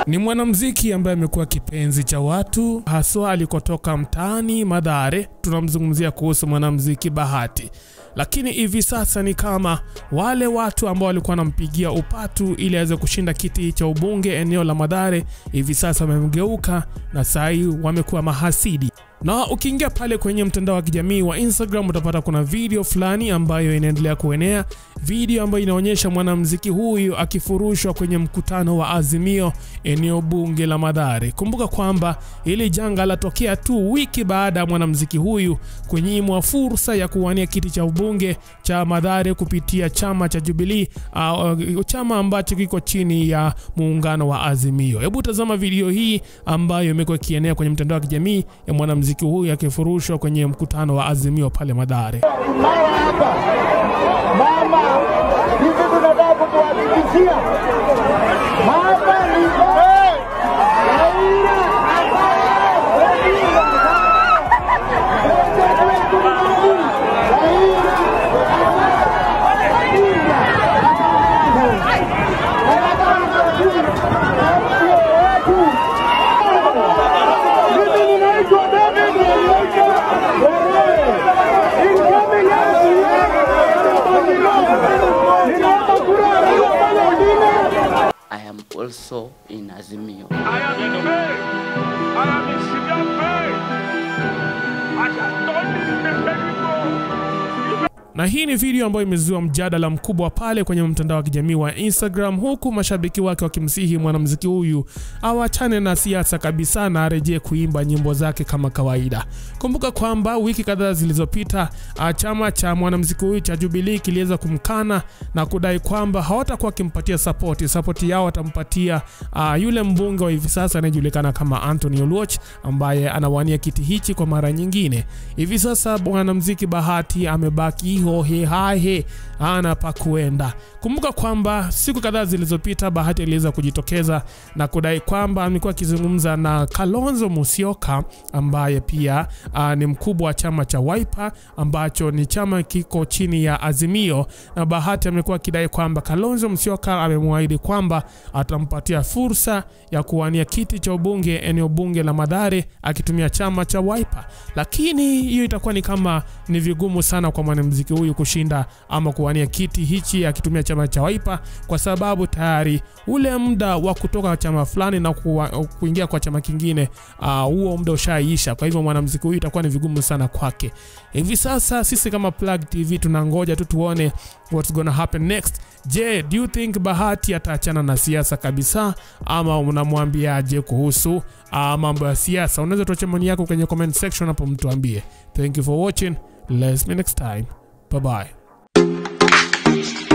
Ni mwanamuziki ambaye amekuwa kipenzi cha watu haswa alikotoka mtaani Madhare. Tunamzungumzia kuhusu mwanamuziki Bahati, lakini hivi sasa ni kama wale watu ambao walikuwa wanampigia upatu ili aweze kushinda kiti cha ubunge eneo la Madhare, hivi sasa wamemgeuka na saa hii wamekuwa mahasidi na ukiingia pale kwenye mtandao wa kijamii wa Instagram utapata kuna video fulani ambayo inaendelea kuenea, video ambayo inaonyesha mwanamuziki huyu akifurushwa kwenye mkutano wa Azimio eneo bunge la Mathare. Kumbuka kwamba ili janga latokea tu wiki baada ya mwanamuziki huyu kunyimwa fursa ya kuwania kiti cha ubunge cha Mathare kupitia chama cha Jubilee, uh, chama ambacho kiko chini ya muungano wa Azimio. Hebu tazama video hii ambayo imekuwa ikienea kwenye mtandao wa kijamii ya mwanamuziki huyu akifurushwa kwenye mkutano wa Azimio pale Mathare. mara hapa mama, hivi tunataka kutuhakikishia hapa ni Raila ambaye Odinga president wetu ni nani? Raila ambaye Odinga mimi ninaitwa David Nyaika Werere. Incoming MCA ninaomba kura ya Raila Amolo Odinga. I am also in Azimio. I am in pain. I am in severe pain. I have done this before. Na hii ni video ambayo imezua mjadala mkubwa pale kwenye mtandao wa kijamii wa Instagram, huku mashabiki wake wakimsihi mwanamuziki huyu awachane na siasa kabisa na arejee kuimba nyimbo zake kama kawaida. Kumbuka kwamba wiki kadhaa zilizopita ah, chama cha mwanamuziki huyu cha Jubilee kiliweza kumkana na kudai kwamba hawatakuwa wakimpatia sapoti. Sapoti yao watampatia ah, yule mbunge wa hivi sasa anayejulikana kama Anthony Oluoch ambaye anawania kiti hichi kwa mara nyingine. Hivi sasa mwanamuziki Bahati amebaki hohe hahe, ana pa kuenda. Kumbuka kwamba siku kadhaa zilizopita Bahati aliweza kujitokeza na kudai kwamba amekuwa akizungumza na Kalonzo Musyoka ambaye pia uh, ni mkubwa wa chama cha Wiper ambacho ni chama kiko chini ya Azimio, na Bahati amekuwa akidai kwamba Kalonzo Musyoka amemwahidi kwamba atampatia fursa ya kuwania kiti cha ubunge eneo bunge la Mathare akitumia chama cha Wiper, lakini hiyo itakuwa ni kama ni vigumu sana kwa mwanamuziki huyu kushinda ama kuwania kiti hichi akitumia chama cha Wiper kwa sababu tayari ule muda wa kutoka chama fulani na kuwa, kuingia kwa chama kingine ah, huo muda ushaisha. Kwa hivyo mwanamuziki huyu itakuwa ni vigumu sana kwake. Hivi sasa sisi kama Plug TV tunangoja tu tuone what's gonna happen next. Je, do you think Bahati ataachana na siasa kabisa ama unamwambiaje kuhusu ah, mambo ya siasa? Unaweza tuache maoni yako kwenye comment section hapo, mtuambie. Thank you for watching. Let's meet next time. Bye bye.